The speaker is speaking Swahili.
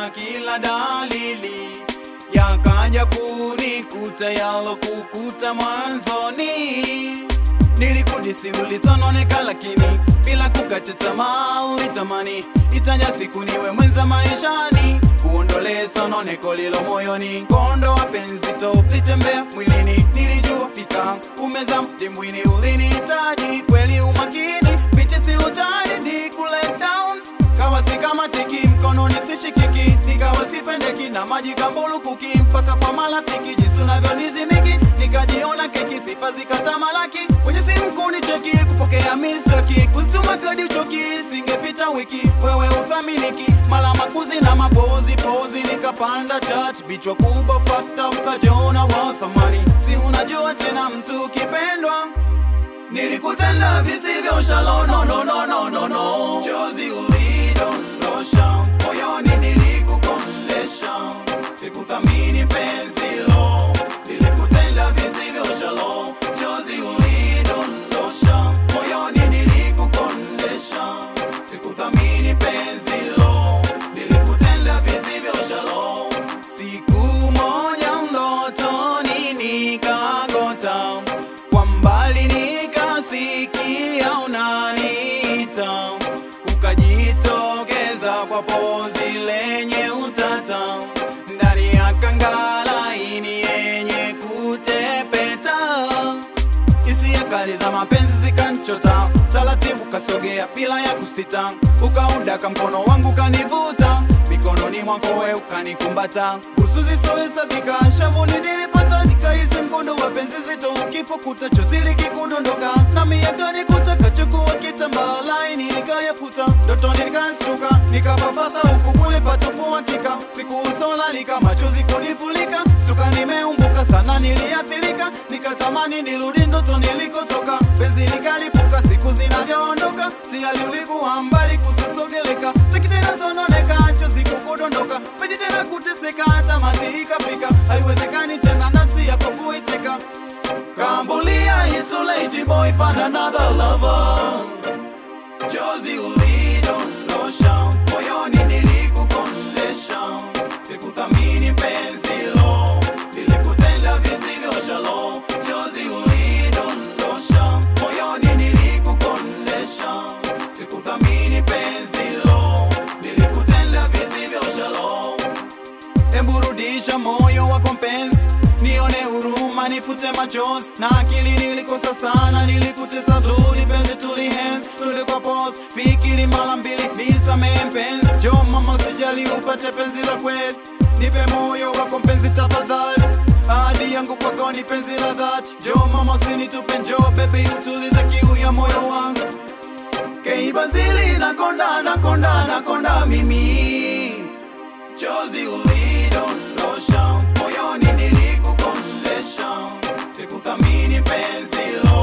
na kila dalili yakaja kunikuta yalo kukuta mwanzoni. Nilikudisi ulisononeka, lakini bila kukata tamaa ulitamani itaja siku niwe mwenza maishani, kuondolee sononeko lilo moyoni. Kondo wa penzi to litembea mwilini, nilijua fika umeza dimbwini, ulinihitaji kweli, umakini binti si utani, ni kule down kawa si kama tiki mkononi sishikiki, nikawa sipendeki na maji kambulukuki mpaka kwa marafiki, jinsi unavyonizimiki nikajiona keki, sifa zikatamalaki kwenye simu kunicheki, kupokea mistaki, kuzituma kadi uchoki, singepita wiki wewe uthaminiki, mala makuzi na mapozi pozi, nikapanda chat bichwa kubwa fakta, ukajiona wa thamani, si unajua tena mtu kipendwa Nilikutenda visivyo shalo no no no no no no Chozi ulidondosha moyoni nilikukondesha Sikuthamini penzi lo Nilikutenda visivyo shalo Chozi ulidondosha moyoni nilikukondesha Sikuthamini penzi lo Nilikutenda visivyo shalo Siku moja ndotoni nikagota kwa mbali nikasikia unaniita, ukajitokeza kwa pozi lenye utata, ndani ya kangalaini yenye kutepeta, hisia kali za mapenzi zikanchota, taratibu kasogea bila ya kusita, ukaundaka mkono wangu kanivuta mikononi mwako we ukanikumbata, busu zisowesabika shavuni nilipata, nikahisi mkondo wa penzi zito ukifukuta, chozi likikudondoka na miaka nikutaka chukua kitambaa laini nikayafuta, ndotoni nikastuka, nikapapasa huku kule patupu hakika, siku usolalika, machozi kunifulika, stuka nimeumbuka sana, niliathirika, nikatamani nirudi ndoto nilikotoka, penzi likalipuka, siku zinavyoondoka, tayari ulikuwa mbali kusisogeleka, taki tena sononeka, chozi kukudondoka, pendi tena kuteseka, tamati ikafika, haiwezekani tena nafsi yako kuiteka, kambulia isolate boy, find another lover Chozi ulidondosha moyoni nilikukondesha, sikuthamini penzi lo, nilikutenda visivyo shalo. Chozi ulidondosha moyoni nilikukondesha, sikuthamini penzi lo, nilikutenda visivyo shalo. Hebu rudisha moyo wako mpenzi, nione huruma, nifute machozi na akili. Nilikosa sana, nilikutesa blue, penzi tulihenzi, twende kwa pose, fikiri mara mbili, nisamehe mpenzi. Jo mama, usijali upate penzi la kweli, nipe moyo wako mpenzi tafadhali. Ahadi yangu kwako ni penzi la dhati. Jo mama, usinitupe, njoo baby, utulize kiu ya moyo wangu. Keibazili nakonda, nakonda, nakonda mimi Chozi ulidondosha moyoni nilikukondesha, sikuthamini penzi lo